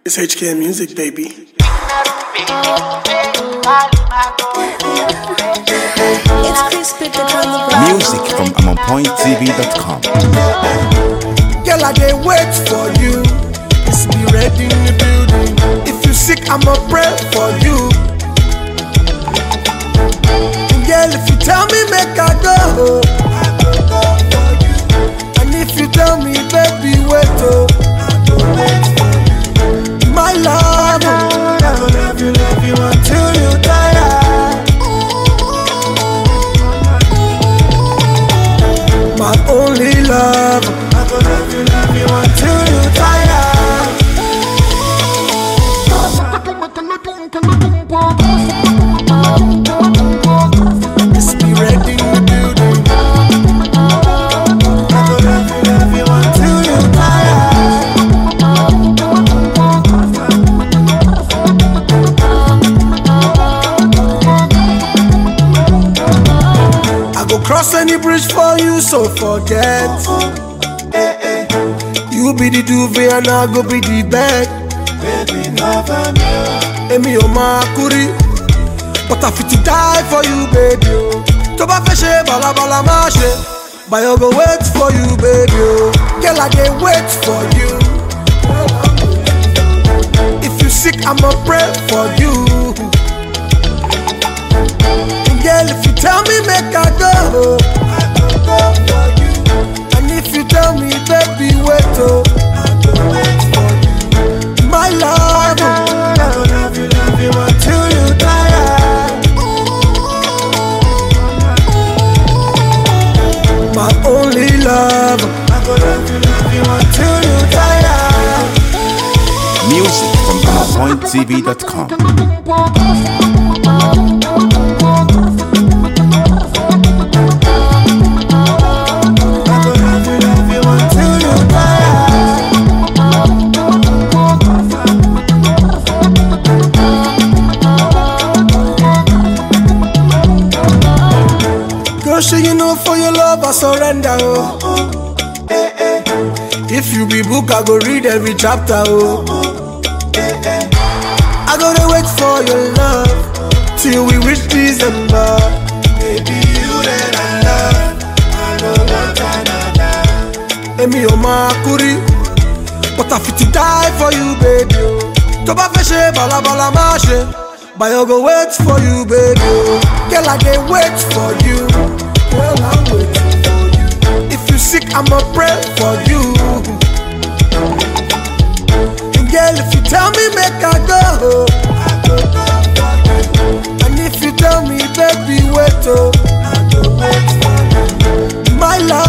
It's HK Music, baby. It's Chris Pickett on the bar. Music from AmonPointTV.com. Girl, I dey wait for you. It's be ready in the building. If you sick, I'ma pray for you. And girl, if you tell me, make I go. I go go for you. And if you tell me, baby, wait oh. I go wait for you. My love, oh. I go love you, love you until you tire. My only love, I go love you, love you until you tire. It's be ready in the building. I go love you, love you until you tire. I go cross any bridge for you, so forget. Eh, eh. You be the duvet and I go be the bed. Baby, never know. Emi o ma kuri, but I fit to die for you, baby. Oh. Tó bá fẹ́ ṣe balabala má ṣe, but I go wait for you, baby. Oh. Girl, I dey wait for you. If you sick, I'ma pray for you. Girl, if you tell me, make I go. I go go for you. And if you tell me, baby, wait oh. I go wait for you. My love, oh. I go love you, love you until you tire. My only love, I go love you, love you until you tire. Music from AmonPointTV.com. I go love you, love you until you tire. Girl, sure you know for your love I surrender, oh. Eh, eh. If you be book, I go read every chapter, oh. Eh, eh. I gotta wait for your love till we reach December. Baby, you that I love, I don't want another. Emi o ma kuri, but I fit to die for you, baby. oh. Tó bá fẹ́ ṣe balabala má ṣe, but I go wait for you, baby. oh. Girl, I dey wait for you. Girl, I'm waiting for you. If you sick, I'ma pray for you. And girl, if you tell me, make I go. I go go for you. And if you tell me, baby, wait oh. I go wait for you. My love.